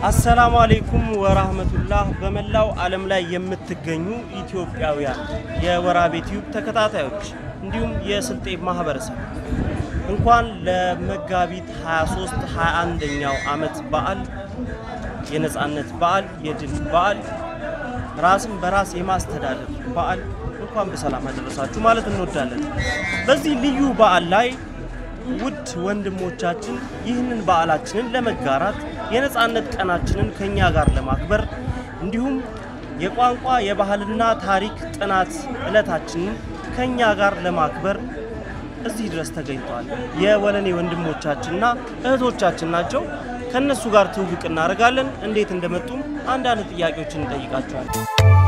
አሰላሙ አሌይኩም ወራህመቱላህ። በመላው ዓለም ላይ የምትገኙ ኢትዮጵያውያን የወራቤ ቲዩብ ተከታታዮች እንዲሁም የስልጤ ማህበረሰብ እንኳን ለመጋቢት 23 21ኛው ዓመት በዓል የነፃነት በዓል የድል በዓል ራስን በራስ የማስተዳደር በዓል እንኳን በሰላም አደረሳችሁ ማለት እንወዳለን። በዚህ ልዩ በዓል ላይ ውድ ወንድሞቻችን ይህንን በዓላችንን ለመጋራት የነፃነት ቀናችንን ከኛ ጋር ለማክበር እንዲሁም የቋንቋ የባህልና ታሪክ ጥናት ዕለታችንን ከኛ ጋር ለማክበር እዚህ ድረስ ተገኝተዋል። የወለኔ ወንድሞቻችንና እህቶቻችን ናቸው። ከእነሱ ጋር ትውውቅ እናደርጋለን። እንዴት እንደመጡም አንዳንድ ጥያቄዎችን እንጠይቃቸዋለን።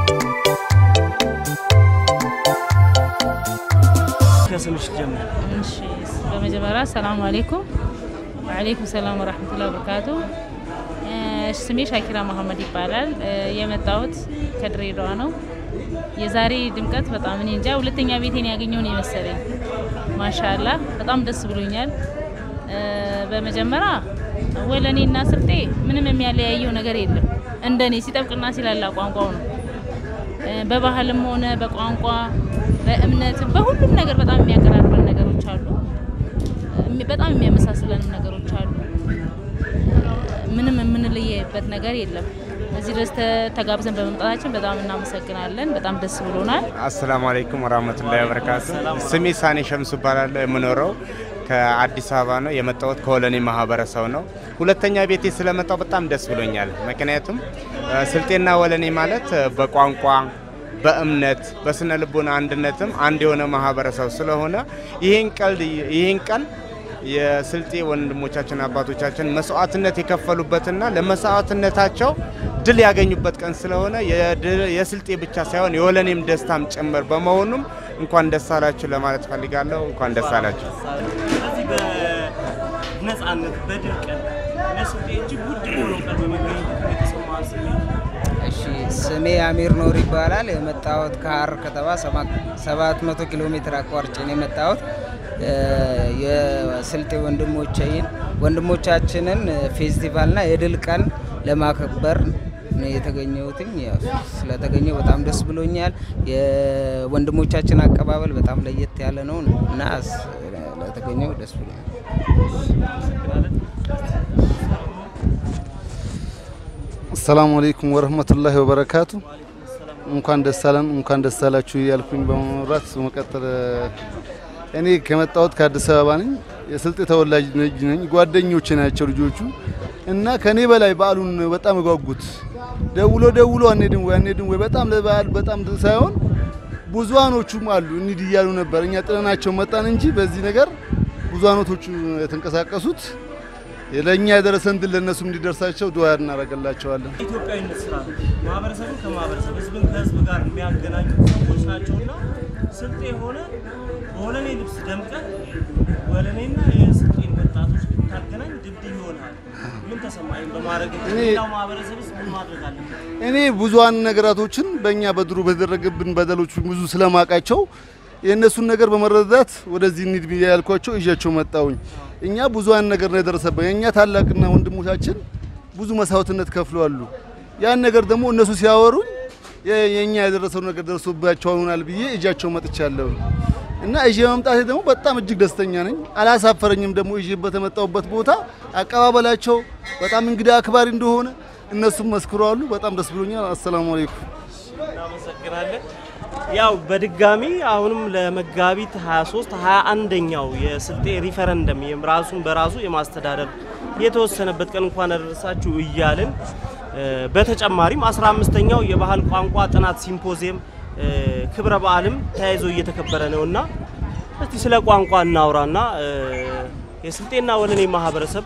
ከስምሽ ጀምር። እሺ በመጀመሪያ ሰላም አሌይኩም ወአሌይኩም ሰላም ወራህመቱላ ወበረካቱ። ስሜ ሻኪራ መሀመድ ይባላል። የመጣሁት ከድሬዳዋ ነው። የዛሬ ድምቀት በጣም እኔ እንጃ ሁለተኛ ቤቴን ያገኘውን የመሰለኝ ማሻላ በጣም ደስ ብሎኛል። በመጀመሪያ ወለኔና ስልጤ ምንም የሚያለያየው ነገር የለም። እንደኔ ሲጠብቅና ሲላላ ቋንቋው ነው። በባህልም ሆነ በቋንቋ በእምነት በሁሉም ነገር በጣም የሚያቀራርበን ነገሮች አሉ። በጣም የሚያመሳስለንም ነገሮች አሉ። ምንም የምንለየበት ነገር የለም። እዚህ ድረስ ተጋብዘን በመምጣታችን በጣም እናመሰግናለን። በጣም ደስ ብሎናል። አሰላሙ አለይኩም ወራህመቱላሂ ወበረካቱ። ስሜ ሳኔ ሸምሱ እባላለሁ። የምኖረው ከአዲስ አበባ ነው። የመጣሁት ከወለኔ ማህበረሰብ ነው። ሁለተኛ ቤቴ ስለመጣው በጣም ደስ ብሎኛል። ምክንያቱም ስልጤና ወለኔ ማለት በቋንቋ በእምነት በስነ ልቦና አንድነትም አንድ የሆነ ማህበረሰብ ስለሆነ ይህን ቀልድ ይህን ቀን የስልጤ ወንድሞቻችን አባቶቻችን መስዋዕትነት የከፈሉበትና ለመስዋዕትነታቸው ድል ያገኙበት ቀን ስለሆነ የስልጤ ብቻ ሳይሆን የወለኔም ደስታም ጭምር በመሆኑም እንኳን ደስ አላችሁ ለማለት ፈልጋለሁ። እንኳን ደስ አላችሁ። ስለዚህ በነፃነት በድል ቀን ለስልጤ እጅግ ውድ የሆነው ቀን በመገኘቱ የተሰማ ስሜት እሺ ስሜ አሚር ኖር ይባላል። የመጣሁት ከሀረር ከተማ 700 ኪሎ ሜትር አቋርጬ ነው የመጣሁት። የስልጤ ወንድሞቼን ወንድሞቻችንን ፌስቲቫልና የድል ቀን ለማክበር ነው የተገኘሁትኝ። ያው ስለተገኘው በጣም ደስ ብሎኛል። የወንድሞቻችን አቀባበል በጣም ለየት ያለ ነው እና ለተገኘው ደስ ብሎኛል። አሰላሙ አለይኩም ወረህመቱላሂ ወበረካቱ። እንኳን ደስ አለን እንኳን ደስ አላችሁ እያልኩኝ በመምራት በመቀጠል እኔ ከመጣሁት ከአዲስ አበባ ነኝ። የስልጤ ተወላጅ ነኝ። ጓደኞቼ ናቸው ልጆቹ እና ከኔ በላይ በዓሉን በጣም እጓጉት ደውሎ ደውሎ አንሄድም ወይ አንሄድም ወይ በጣም ለበዓል በጣም ሳይሆን ብዙሃኖቹም አሉ እንሂድ እያሉ ነበር። እኛ ጥለናቸው መጣን እንጂ በዚህ ነገር ብዙሃኖቶቹ የተንቀሳቀሱት ለእኛ የደረሰን ድል ለእነሱም እንዲደርሳቸው ዱዓ እናደርግላቸዋለን። ኢትዮጵያዊነት ስራ ነው። ማህበረሰብን ከማህበረሰብ ህዝብን ከህዝብ ጋር የሚያገናኙ ሰዎች ናቸውና ስልጤ የሆነ በወለኔ ልብስ ደምቀ ወለኔና የስልጤን ወጣቶች ብታገናኝ ድልድይ ይሆናል። ምን ተሰማኝ በማድረግ ሌላው ማህበረሰብስ ምን ማድረግ አለበት? እኔ ብዙሃን ነገራቶችን በእኛ በድሮ በተደረገብን በደሎች ብዙ ስለማውቃቸው የእነሱን ነገር በመረዳት ወደዚህ እንሂድ ብዬ ያልኳቸው ይዣቸው መጣውኝ። እኛ ብዙሃን ነገር ነው የደረሰብን። የእኛ ታላቅና ወንድሞቻችን ብዙ መስዋዕትነት ከፍለዋሉ። ያን ነገር ደግሞ እነሱ ሲያወሩኝ የእኛ የደረሰው ነገር ደርሶባቸው ይሆናል ብዬ እጃቸው መጥቻለሁ እና እዤ መምጣቴ ደግሞ በጣም እጅግ ደስተኛ ነኝ። አላሳፈረኝም። ደግሞ እዤ በተመጣሁበት ቦታ አቀባበላቸው በጣም እንግዳ አክባሪ እንደሆነ እነሱም መስክረዋሉ። በጣም ደስ ብሎኛል። አሰላሙ አለይኩም። እናመሰግናለን። ያው በድጋሚ አሁንም ለመጋቢት 23 21ኛው የስልጤ ሪፈረንደም ራሱን በራሱ የማስተዳደር የተወሰነበት ቀን እንኳን አደረሳችሁ እያልን በተጨማሪም 15ኛው የባህል ቋንቋ ጥናት ሲምፖዚየም ክብረ በዓልም ተያይዞ እየተከበረ ነውና እስቲ ስለ ቋንቋ እናውራና የስልጤና ወለኔ ማህበረሰብ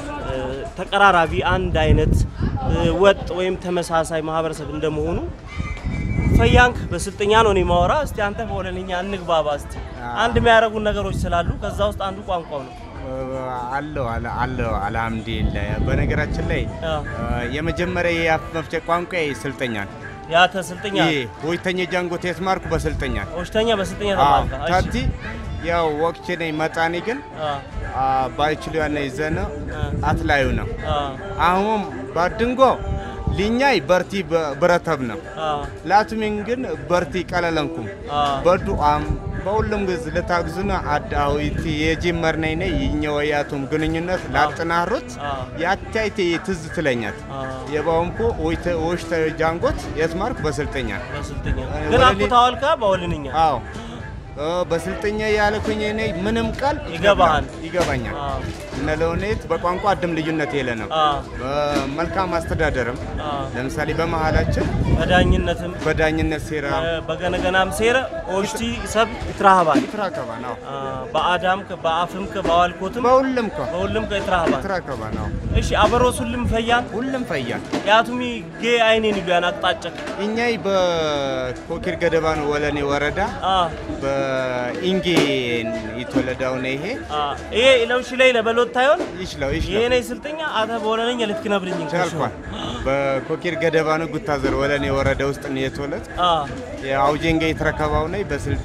ተቀራራቢ አንድ አይነት ወጥ ወይም ተመሳሳይ ማህበረሰብ እንደመሆኑ ፈያንክ በስልጥኛ ነው እኔ ማወራ። እስቲ አንተ በወለንኛ እንግባባ። እስቲ አንድ የሚያደርጉን ነገሮች ስላሉ ከዛ ውስጥ አንዱ ቋንቋው ነው። አለው አለው አልሐምዱሊላህ። በነገራችን ላይ የመጀመሪያ የአፍ መፍቻ ቋንቋ ስልጠኛ ነው። ያተ ስልጥኛ ይሄ ሆይተኛ ጃንጎት የተማርኩ በስልጠኛ ነው። ኦሽተኛ በስልጥኛ ተማርካ። እሺ ታቲ ያው ወቅቼ ነኝ መጣኔ ግን አ ባይችሉ ያነ ይዘነ አ አትላዩ ነው አ አሁን ባድንጎ ሊኛይ በርቲ ብረተብ ነው አዎ ላቱሚን ግን በርቲ ቀለለንኩም አዎ በዱአም በሁሉም ግዝ ልታግዙና አዳዊት የጀመርነኝ ነ ይኘወያቱም ግንኙነት ላጥናሮት አዎ ያቻይቴ ትዝ ትለኛት አዎ የባውምኮ ወሽተ ጃንጎት የትማርክ በስልጠኛ በስልጥኛ እ፣ ግን ወለኔ- አኩታዋልካ በወልንኛ አዎ እ፣ በስልጠኛ ያልኩኝ እኔ ምንም ቃል ይገባሃል። ይገባኛል አዎ እነ ለውኔት በቋንቋ አድም ልዩነት የለ ነው አዎ በመልካም አስተዳደርም አዎ ለምሳሌ በመሀላችን በዳኝነትም በዳኝነት ሴራ እ፣ በገነገናም ሴረ ኦሽቲ ሰብ ይትራሃባል ትራከባ ነው አ፣ በአዳም በአፍም በዋልኮትም በሁሉም ከ በሁሉም ከይትራሃባል ትራከባ ነው እሺ አበሮስ ሁሉም ፈያን ሁሉም ፈያል ያቱሚ ጌ አይኔን ይሉያን አቅጣጫ እኛይ በኮኪር ገደባ ነው ወለኔ ወረዳ አ በኢንጌ የተወለደው ነው ይሄ አ ይሄ ለውሽ ላይ ለበሎት ታዮን ይችለው ይችለው ይሄ ነኝ ስልጠኛ አተ በወለነኝ ልክ ነብርኝ ቻልኳል በኮኪር ገደባ ነው ጉታዘር ወለኔ ወረዳ ውስጥ ነው የተወለድ አ የአውጀንጋ የተረከባው ነኝ በስልጤ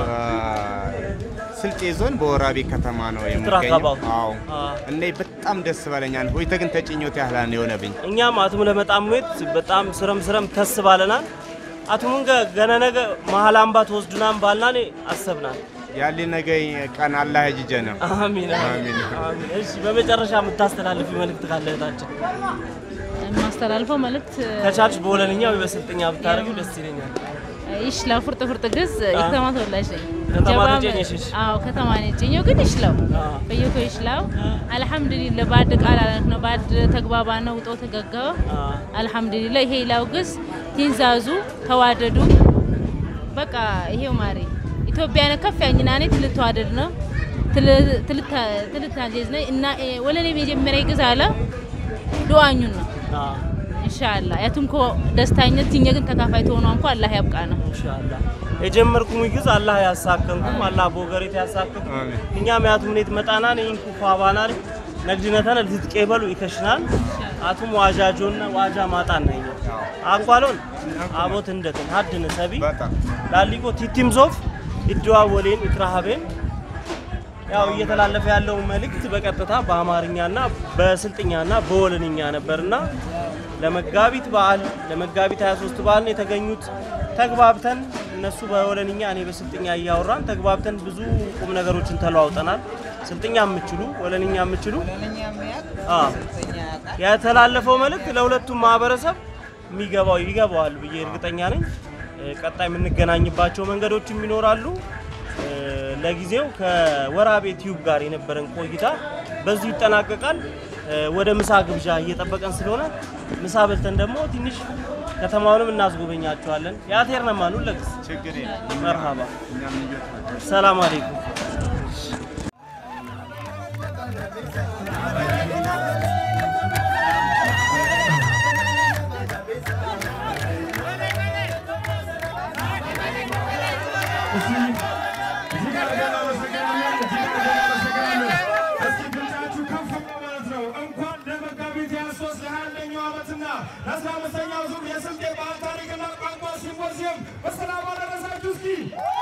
ስልጤ ዞን በወራቤ ከተማ ነው የሚገኘው። የተረከባው? አዎ አ እኔ በጣም ደስ በለኛል። ሆይተ ግን ተጭኞት ያህላን የሆነብኝ እኛም አቱም ለመጣሙት በጣም ስረም ስረም ተስ ባለናል አቱሙን ገነ ነገ መሀል አምባ ተወስዱናም ባልናኔ አሰብናል ያለ ነገ ቀን አላህ ያጅጀ ነው። አሚን አሚን። አሚን እሺ በመጨረሻ የምታስተላልፊ መልእክት ካለ እህታችን የማስተላልፈው መልእክት ከቻልሽ በወለንኛ ወይ በስልጥኛ ብታደርጊው ደስ ይለኛል ይሽላው ፍርጥ ፍርጥ ግዝ የከተማ ተወላጅ ነኝ። ከተማ ጀባ- ተጨኘሽሽ? አዎ ከተማ ነጭኘው ግን ይሽላው አዎ። በየኮ ይሽላው አልሐምዱሊላህ ባድ ቃል አለት ነው ባድ ተግባባ ነው ውጦ ተገገበ አዎ። አልሐምዱሊላህ ይሄ ይላው ግዝ ትንዛዙ ተዋደዱ በቃ ይሄው ማሪ ኢትዮጵያን ከፍ ያኝና ኔ ትልተዋደድ ነው ትልታጀዝ ነኝ እና እ፣ ወለኔ መጀመሪያ ግዝ አለ ዱአኙን ነው አዎ ኢንሻአላህ ያቱምኮ ደስታኝነት ትኘ ግን ተካፋይ ተሆኗ እንኳ አላህ ያብቃ ነው ኢንሻአላህ የጀመርኩም ይግዝ አላህ ያሳከንኩም አላህ ቦገሬት ያሳከንኩም አሜን። እኛም ያቱም ኔት መጣናን ኢንኩ ፋባናል ነግድነተን ልትቄበሉ ይከሽናል አቱም ዋጃጆና ዋጃ ማጣን ነኝ አንኳሎን አቦት እንደትን ሀድን ሰቢ በጣም ላሊቆ ቲቲም ዞፍ ይደዋወሌን ይትራሃቤን ያው እየተላለፈ ያለው መልእክት በቀጥታ በአማርኛና በስልጥኛና በወለንኛ ነበርና ለመጋቢት በዓል ለመጋቢት 23 በዓል ነው የተገኙት። ተግባብተን እነሱ በወለንኛ እኔ በስልጥኛ እያወራን ተግባብተን ብዙ ቁም ነገሮችን ተለዋውጠናል። ስልጥኛ የምችሉ ወለንኛ የምችሉ አዎ የተላለፈው መልእክት ለሁለቱም ማህበረሰብ የሚገባው ይገባዋል ብዬ እርግጠኛ ነኝ። እ፣ ቀጣይ የምንገናኝባቸው መንገዶችም ይኖራሉ። እ፣ ለጊዜው ከወራቤ ቲዩብ ጋር የነበረን ቆይታ በዚሁ ይጠናቀቃል። እ፣ ወደ ምሳ ግብዣ እየጠበቀን ስለሆነ ምሳ በልተን ደግሞ ትንሽ ከተማውንም እናስጎበኛቸዋለን። የአቴር ነማኑ ለግስ ችግር የለም። መርሃባ እኛም ልጆች ናቸው። ሰላም አሌይኩም። እስኪ ድምፃችሁ ከፍ ማለት ነው። እንኳን ለመጋቢት 23 ለ21ኛው ዓመትና ለ15ኛው ዙር የስልጤ ባህል ታሪክና ቋንቋ ሲምፖዚየም በሰላም አደረሳችሁ። እስኪ